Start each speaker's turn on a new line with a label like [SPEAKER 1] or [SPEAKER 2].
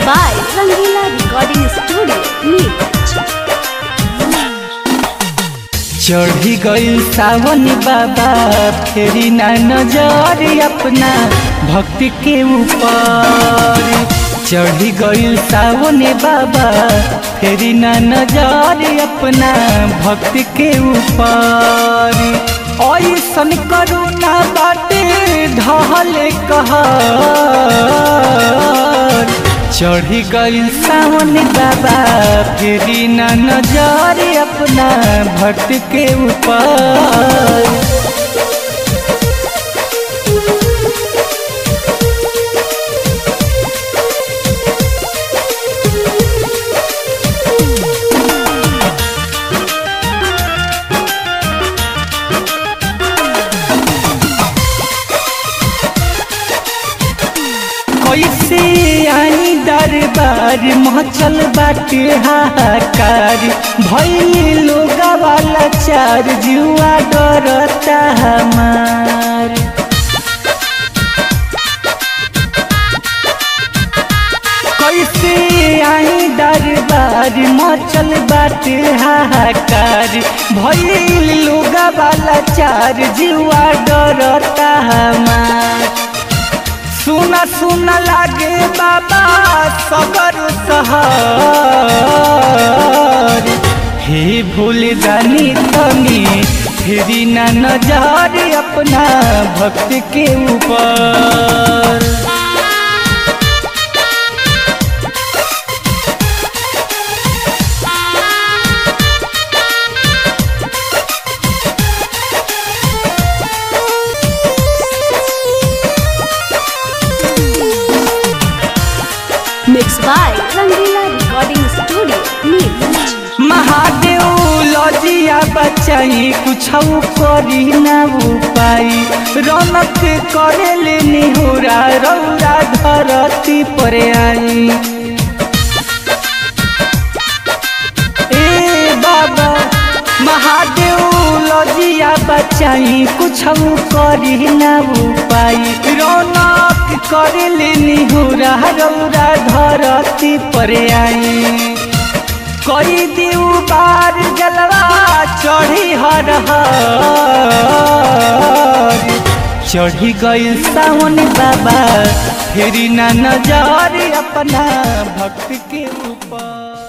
[SPEAKER 1] by Rangila Recording Studio, Neeraj.
[SPEAKER 2] चढ़ी गई सावन बाबा फेरी ना नजर अपना भक्ति के ऊपर चढ़ी गई सावन बाबा फेरी ना नजर अपना भक्ति के ऊपर ऐसन करुणा बाटे ढहल कहर चढ़ी गई सावन बाबा फेरी ना नजर अपना भक्त के ऊपर कैसे आई दरबार मचल बाटे हाहाकार भैल लोग वाला चार जुआ डरता हमार कैसे आई दरबार मचल बाटे हाहाकार भैल लोग वाला चार जुआ डरता हमार सुना सुना लागे बाबा सगर सहर हे भूल जानी तनी फेरी ना नजर अपना भक्त के ऊपर
[SPEAKER 1] Mixed by Rangila Recording Studio, Neeraj.
[SPEAKER 2] Mahadev लजिया बचाई कुछ करी ना उपाई रौनक करे ले निहुरा रौरा धरती पर आई ए बाबा महादेव लजिया बचाई कुछ करी ना उपाई रौनक करे ले निहुरा रौरा धरती पर आई कोई दिउ बार जलवा चढ़ी हर हर चढ़ी गई सावन बाबा फेरी ना नजर अपना भक्त के ऊपर